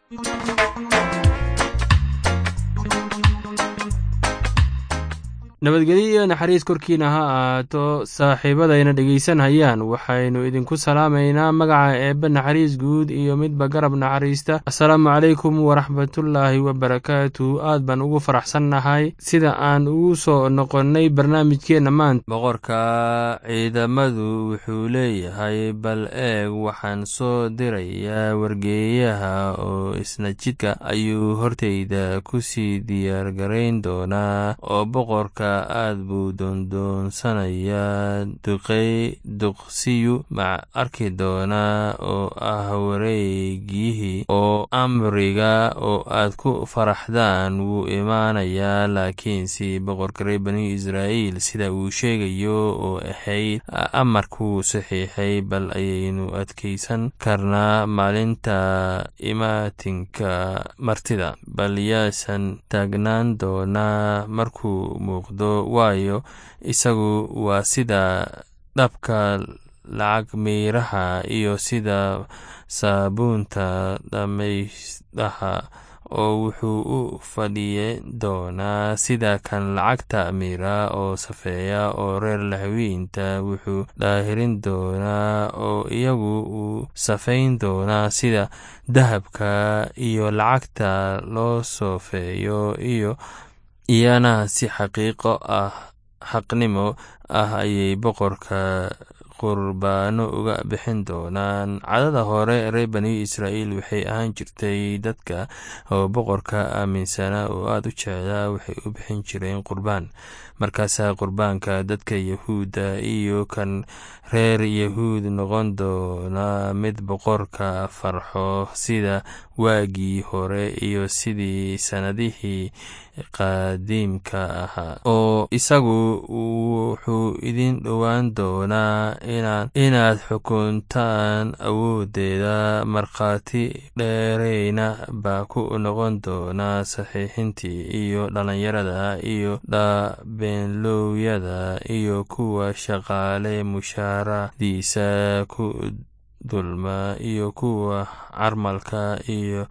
nabadgelyo iyo naxariis korkiina ha ahaato saaxiibadayna dhegaysanhayaan waxaynu idinku salaamaynaa magaca eebbe naxariis guud iyo midba garab naxariista assalaamu calaykum waraxmatullaahi wabarakaatu aad baan ugu faraxsannahay sida aan ugu soo noqonnay barnaamijkeenna maanta boqorka ciidamadu wuxuu leeyahay bal eeg waxaan soo dirayaa wargeeyaha oo isna jidka ayuu hortayda ku sii diyaargarayn doonaa oo boqorka aad buu doondoonsanayaa duqey duqsiyu ma arki doonaa oo ah wareegyihii oo amriga oo aad ku faraxdaan wuu imaanayaa laakiinse boqorka reer bani israa'iil sida uu sheegayo oo ahayd amarkuu saxiixay bal ayaynu adkaysan karnaa maalinta imaatinka martida bal yaasan taagnaan doonaa markuu muuqdo waayo isagu waa sida dhabka lacag miiraha iyo sida saabuunta dhammaysdaha oo wuxuu u fadhiye doonaa sida kan lacagta miira oo safeeya oo reer lahawiinta wuxuu dhaahirin doonaa oo iyagu uu safayn doonaa sida dahabka iyo lacagta loo soofeeyo iyo iyana si xaqiiqo ah xaqnimo ah ayay boqorka qurbaano uga bixin doonaan cadada hore reer bani israa'iil waxay ahaan jirtay dadka oo boqorka aaminsanaa oo aad u jeclaa waxay u bixin jireen qurbaan markaasaa qurbaanka dadka yahuudda iyo kan reer yahuud noqon doonaa mid boqorka farxo sida waagii hore iyo sidii sannadihii qaadiimka ahaa oo isagu wuxuu idin dhowaan doonaa inaad xukuntaan awooddeeda markhaati dheereyna baa ku noqon doonaa saxiixintii iyo dhallinyarada iyo beenlowyada iyo kuwa shaqaale mushaaradiisa ku dulma iyo kuwa carmalka iyo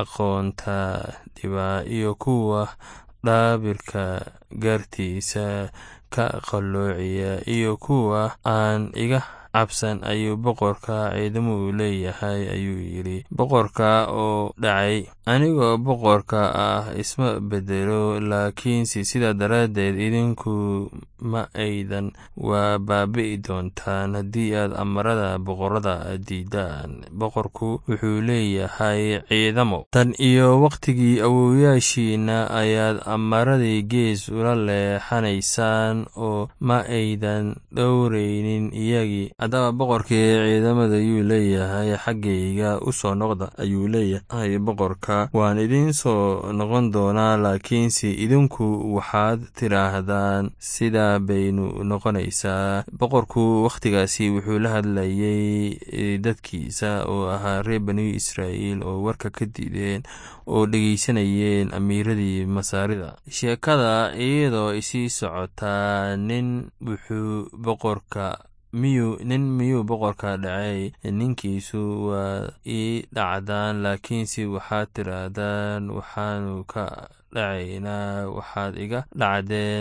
aqoonta dhiba iyo kuwa dhaabirka gaartiisa ka qalloociya iyo kuwa aan iga cabsan ayuu boqorka ciidamuhu leeyahay ayuu yidhi boqorka oo dhacay anigoo boqorka ah isma bedelo laakiinse sidaa daraaddeed idinku ma aydan waa baabi'i doontaan haddii aad amarada boqorada diidaan boqorku wuxuu leeyahay ciidamo tan iyo wakhtigii awowyaashiina ayaad amaradii gees ula leexanaysaan oo ma aydan dhowraynin iyagii haddaba boqorkii ciidamada ayuu leeyahay xaggayga u soo noqda ayuu leeyahay boqorka waan idiin soo noqon doonaa laakiinse idinku waxaad tidhaahdaan sidaa baynu noqonaysaa boqorku wakhtigaasi wuxuu la hadlayay dadkiisa oo ahaa reer bani israa'iil oo warka ka diideen oo dhegaysanayeen amiiradii masaarida sheekada iyadoo isii socotaa nin wuxuu boqorka miyuu nin miyuu boqorka dhacay ninkiisu waa ii dhacdaan laakiinse waxaad tidhaahdaan waxaanu ka dhacaynaa waxaad iga dhacdeen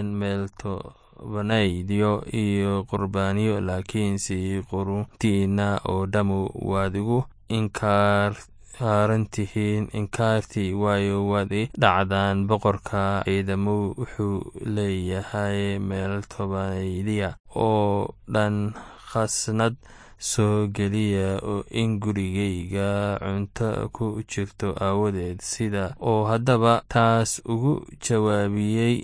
meeltobanaydiyo iyo qurbaaniyo laakiinse quruntiina oo dhammu waad igu inkaar saarantihiin inkaartii waayo waad i dhacdaan boqorka ciidamo wuxuu leeyahay meel tobanaydiya oo dhan khasnad soo geliya oo in gurigayga cunto ku jirto aawadeed sida oo haddaba taas ugu jawaabiyey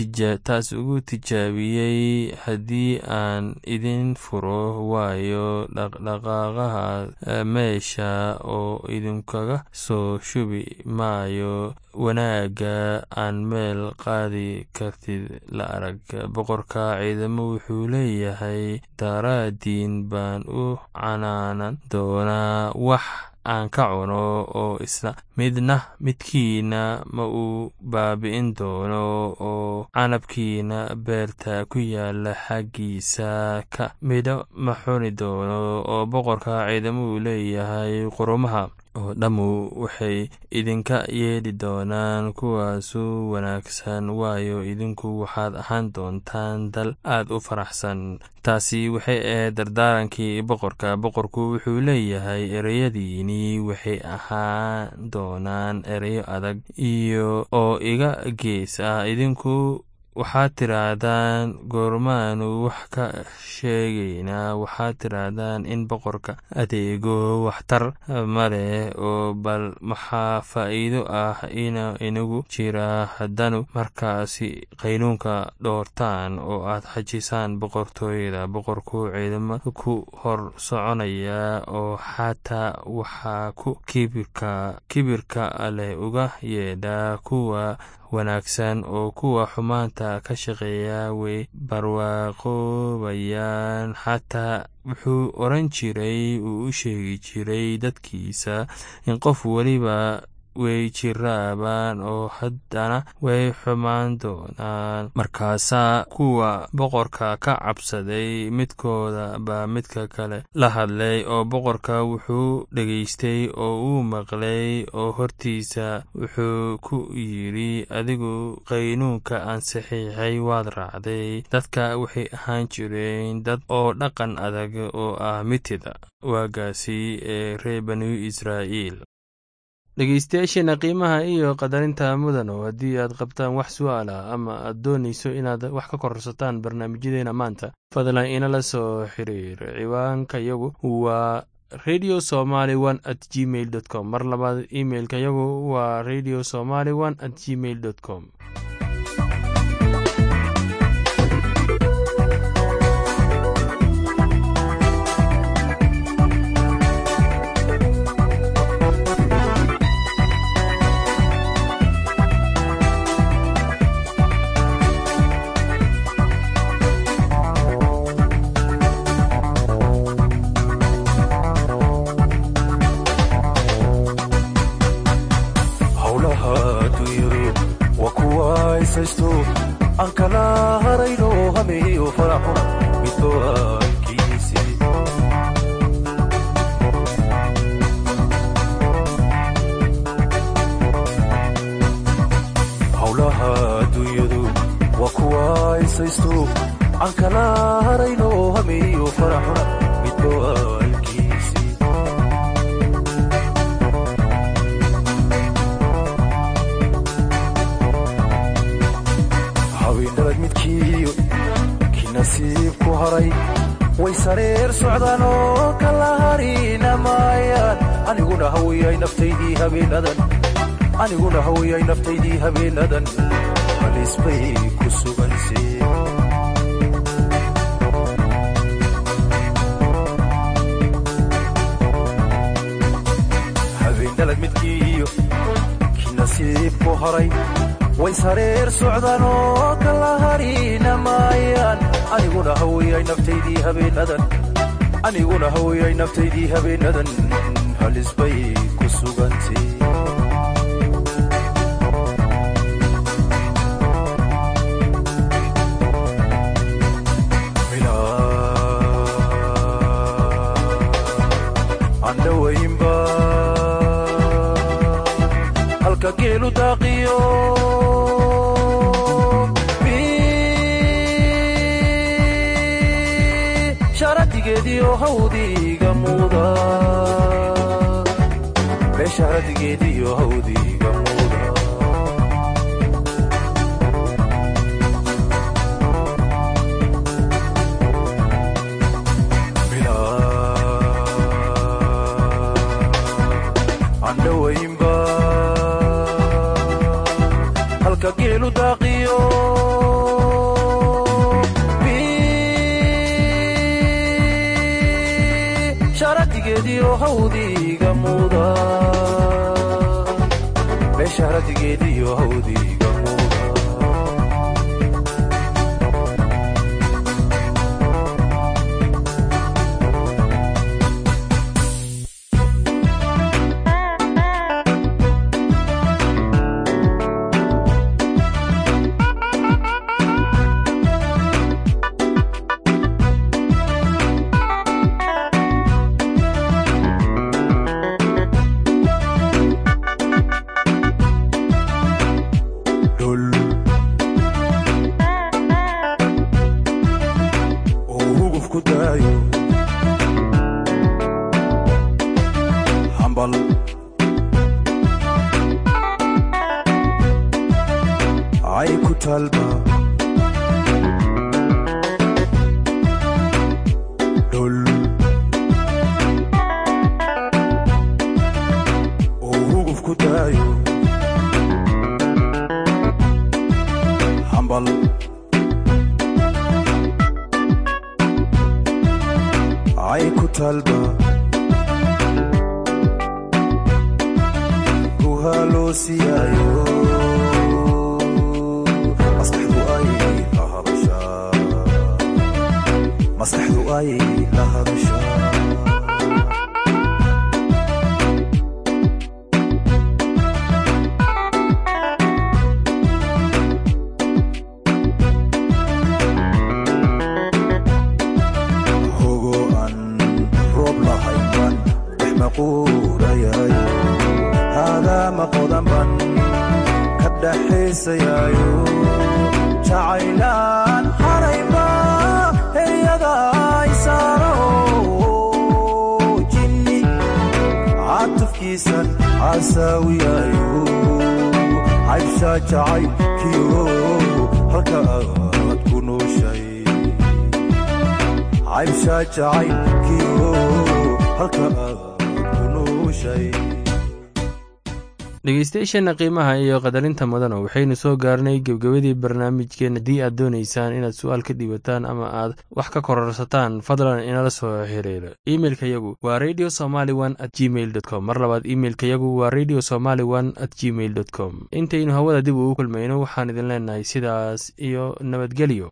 taas ugu tijaabiyey haddii aan idin furo waayo dhaqdhaqaaqaha meesha oo idinkaga soo shubi maayo wanaagga aan meel qaadi kartid la arag boqorka ciidamo wuxuu leeyahay daraadiin baan u canaanan doonaa wax aan ka cuno oo isla midna midkiina ma uu baabi'in doono oo canabkiina beerta ku yaala xaggiisa ka midho ma xuni doono oo boqorka ciidamuu leeyahay qurumaha oo dhammu waxay idinka yeedhi doonaan kuwaasu wanaagsan waayo idinku waxaad ahaan doontaan dal aad u faraxsan taasi waxay ahayd dardaarankii boqorka boqorku wuxuu leeyahay ereyadiini waxay ahaan doonaan ereyo adag iyo oo iga gees ah idinku waxaad tidhaahdaan goormaanu wax ka sheegaynaa waxaad tidhaahdaan in boqorka adeego waxtar ma leh oo bal maxaa faa'iido ah inagu jira haddanu markaasi qaynuunka dhoortaan oo aad xajisaan boqortooyada boqorku ciidamo ku hor soconaya oo xataa waxaa ku kibirka leh uga yeedha kuwa wanaagsan oo kuwa xumaanta ka shaqeeya way barwaaqoobayaan xataa wuxuu oran jiray uu u sheegi jiray dadkiisa in qof weliba way jiraabaan oo haddana way xumaan doonaan markaasaa kuwa boqorka ka cabsaday midkooda baa midka kale la hadlay oo boqorka wuxuu dhegaystay oo uu maqlay oo hortiisa wuxuu ku yidhi adigu qaynuunka aan saxiixay waad raacday dadka waxay ahaan jireen dad oo dhaqan adag oo ah mitida waagaasi ee reer banu israa'iil dhegeystayaasheena qiimaha iyo qadarinta mudano haddii aad qabtaan wax su'aal ah ama aad doonayso inaad wax ka korsataan barnaamijyadeena maanta fadlan inala soo xiriir ciwaanka yagu waa radio somaly one at gmail dot com mar labaad imailka yagu waa radio somaly one at gmail dot com aniguna hawiyay naftaydii habeenadan halis bay ku suganse habeenalad midkiiyo kii nasiibku haray way sareer socdaan oo kala harina maayaan aniguna hawiyay naftaydii habeenadan aniguna hawiyay naftaydii habeenadan halis bay ku sugante andhawaynba halka geelu daaqiyo sharadigeediyo hawdiga muuda beesharadigeediyo hawdiga muuda andhawaynba halka geelu daaqiyo sharadigeediyo hawdiga muuda beesharadigeediyo hawdiga muuda hambal ay ku talba dhul oo huguf ku daayo hambal ay ku talba guhaloosiyaayo maskaxdu ay la hadashaa maskaxdu ay la hadashaa hogo aan roob lahayn baan dhex maquurayayo haadaama qodan ban ka dhaxaysayaayo jacaylaan harayba heryada isaaro jinni caatufkiisan caasaawiyayo caybshaa jacaylkiyo halka aad ku nooshay caybshaa jacaylkiyo halka aad ku nooshay dhegeystayaasheenna qiimaha iyo qadarinta mudana waxaynu soo gaarnay gebgebadii barnaamijkeen haddii aad doonaysaan inaad su-aal ka dhiibataan ama aad wax ka kororsataan fadlan inala soo xiriiro imeilkayagu waa radio somaly one at gmail dot com mar labaad imeilkayagu waa radio somaly one at gmail dot com intaynu hawada dib ugu kulmayno waxaan idin leenahay sidaas iyo nabadgelyo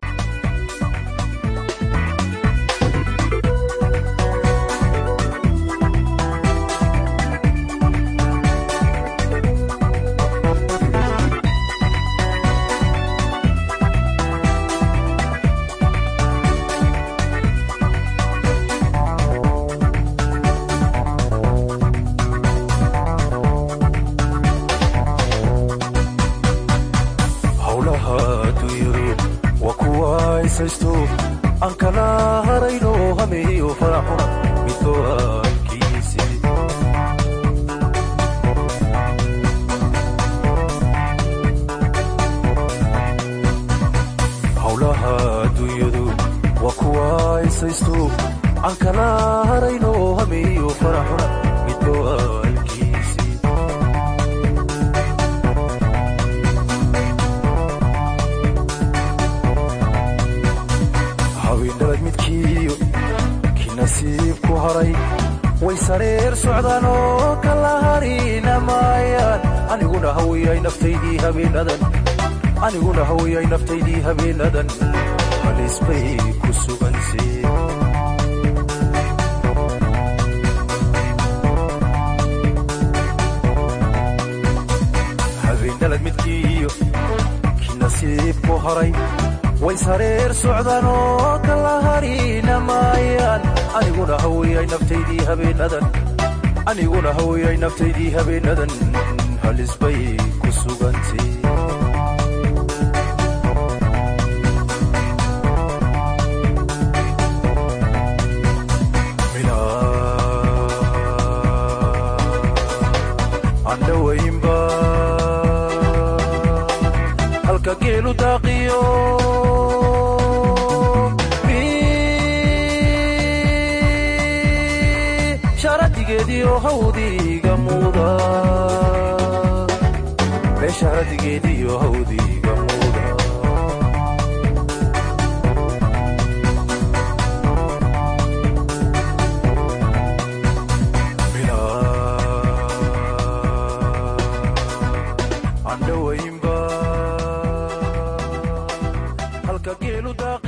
howlaha adduunyadu waa kuwa isaysto aan kala harayno hameeyo faraxuna midooankiisi howlaha adduunyadu waa kuwa isaysto aan kala harayno hameeyo faraxuna midooankiisi haweenalad midkiiyo kii nasiib ku haray way sareer socdaan oo kala harina maayaan aniguna hawiyay naftaydii habeenadan aniguna hawiyay naftaydii habeenadan halis bay ku sugansee habeenalad midkiiyo kii nasiib ku haray way sareer socdaan oo kala harina maayaan aniguna hawiyay naftaydii habeenadan aniguna hawiyay naftaydii habeenadan halis bay ku sugantay andhawaynba halka geelu daaqiyo sharadigeediyo hawdiga muuda beesharadigeediyo hawdiga muuda andhawaynba halka geelu daaq